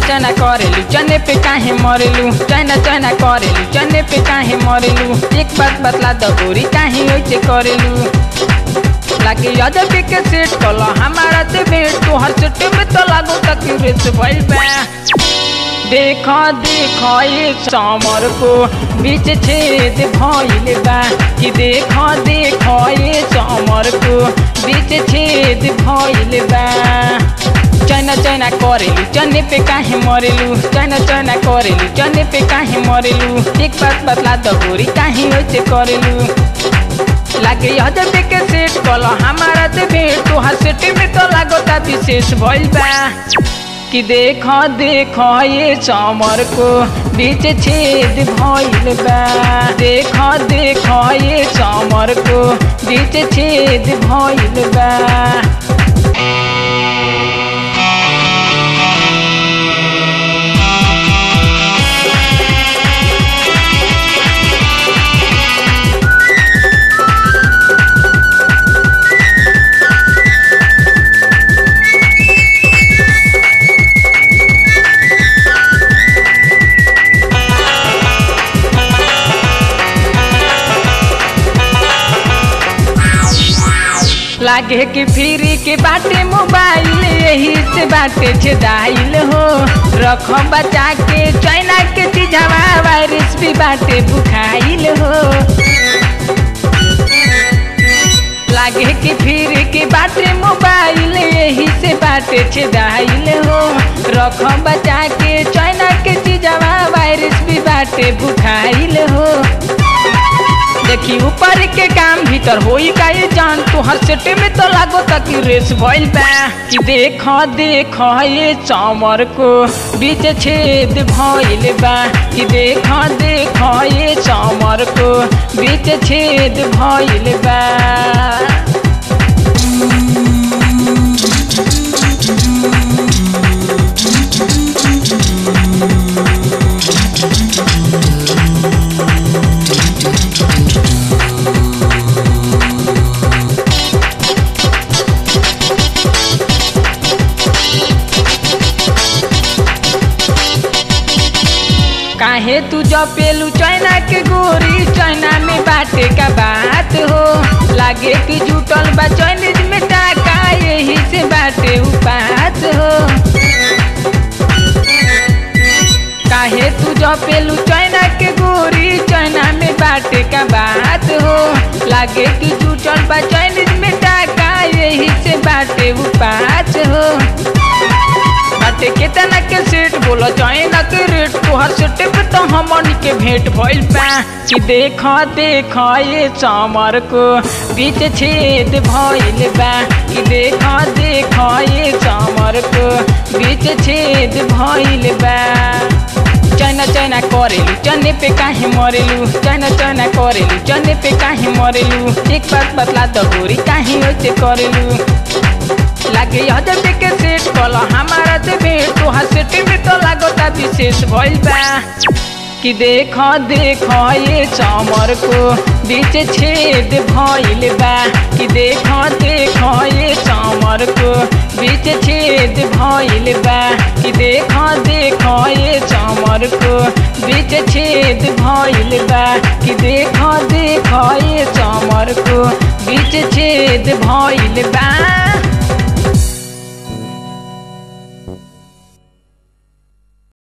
चना करेलू चने पे काहे मरेलू चना चना करेलू चने पे काहे मरेलू एक बात बतला द गोरी काहे ओइसे करेलू लागे अदब के सेट कला हमारा ते भेट तो हर सेट में तो लागो तक रेस भइल बा देखो देखो ये समर को बीच छेद भइल बा कि देखो देखो ये समर को बीच छेद भइल बा चना चना करेलू चने पे काहे मरेलू चना चना करेलू चने पे काहे मरेलू एक बात बतला द गोरी काहे ओइसे करेलू लागे अदब के सेट कला हमारा ते भेट तो हर सेट में तो लागोता विशेष भइल बा कि देखो देखो ये चमर को बीच छेद भइल बा देखो देखो ये चमर को बीच छेद भइल बा लागे कि फ्री के बाटे मोबाइल यही से बाटे छेदाइल हो रख बचा के चाइना के चीजवा वायरस भी बाटे बुखाइल हो लागे कि फिर के बाटे मोबाइल यही से बाटे छेदाइल हो रख बचा के चाइना के चीजवा वायरस भी बाटे बुखाइल हो देखी ऊपर के काम भीतर होई का ये जान तो हर सेटे में तो लागो तक रेस भइल बा कि देखो देखो ये चमर को बीच छेद भइल बा कि देखो देखो ये चमर को बीच छेद भइल बा काहे तू जपेलू चाइना के गोरी चाइना में बाटे का बात हो लागे कि जुटल बा चाइनीज में टाका यही से बाटे उपात हो काहे तू जपेलू चाइना के गोरी चाइना में बाटे का बात हो लागे कि जुटल बा चाइनीज में टाका यही से बाटे उपात हो बाटे केतना के सेट बोला चाइना के रेट तोहर सेट पे तो हमन के भेंट भइल बा कि देखो देखो ये चमर को बीच छेद भइल बा कि देखो देखो ये चमर को बीच छेद भइल बा चना चना करेलू चने पे काहे मरेलू चना चना करेलू चने पे काहे मरेलू एक बात बतला द गोरी काहे ओइसे करेलू लागे अदब के सेट कला हमारा ते भेट तो हर सेट में तो लागोता विशेष भइल बा कि देखो देखो ये चमर को बीच छेद भइल बा कि देखो देखो ये चमर को बीच छेद भइल बा कि देखो देखो ये चमर को बीच छेद भइल बा कि देखो देखो ये चमर को बीच छेद भइल बा